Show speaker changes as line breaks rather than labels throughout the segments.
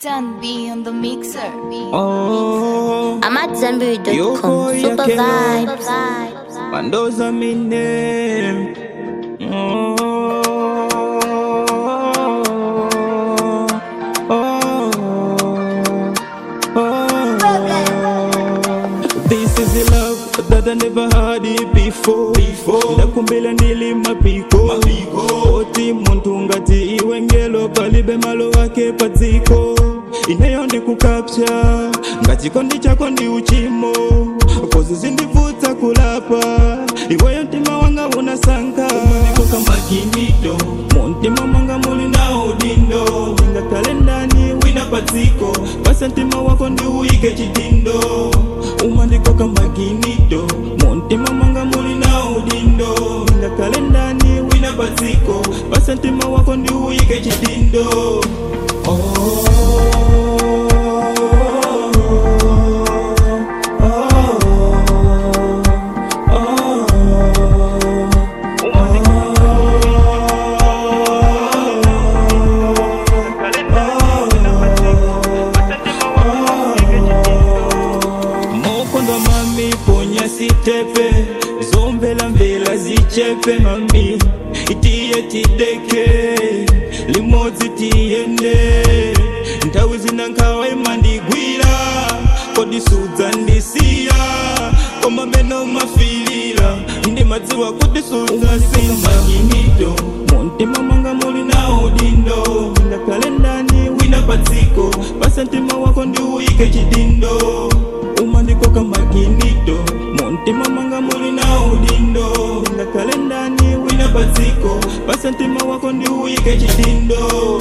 Stan B on the mixer.
Oh,
I'm at Zenberry.com.
Yoko
Super
Yakela.
vibes.
Mandoza mi name. Oh, oh, oh. This is the love that I never had it before. Before. Ndakumbila ndili mapiko. Mapiko. Oti muntu ngati iwe ngelo palibe malo wake padziko. Ineyo ndikukapcha ngachikondi chako ndi uchimo kozi zindivutsa kulapa iweyo mtima wanga unasankha umaniko kamakinito muntima mwanga muli na udindo ingakale ndani wina padziko basa mtima wako ndi uyike chidindo umandiko kamakinito muntima mwanga muli na udindo ingakale ndani wina padziko basa mtima wako ndi uyike chidindo mokondo mami ponya sitepe zombela mvela zichepe mami itiye tideke limodzi tiyende nthawi zina nkhawa imandigwira kodisudza ndisiya koma meno mafilira ndi madziwa kudisudza simaginito muntima mwanga muli na udindo ngakhale ndani wina padziko basa mtima wako ndi uyike chidindo umandikoka maginito muntima mwanga muli na udindo ngakhale ndani wina padziko basa mtima wako ndi uyike chidindo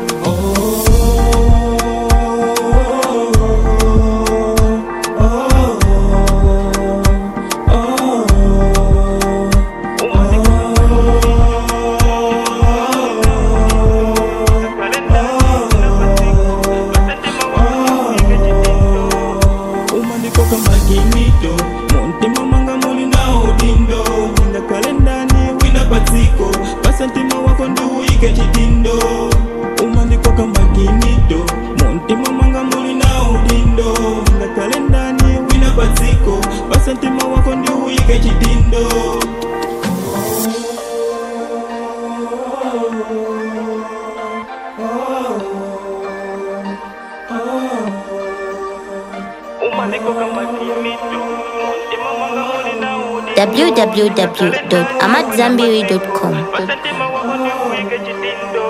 umandikoka maginito muntima mwanga muli na udindo ngakhale ndani wina padziko basa mtima wako ndi uyike chidindo umandikoka maginito muntima mwanga muli na udindo ngakhale ndani wina padziko basa mtima wako ndi uyike chidindo umandikoka maginito muntima mwanga muli na udindo
www.amatzambiri.com.
basa mtima wako ndi uyike chidindo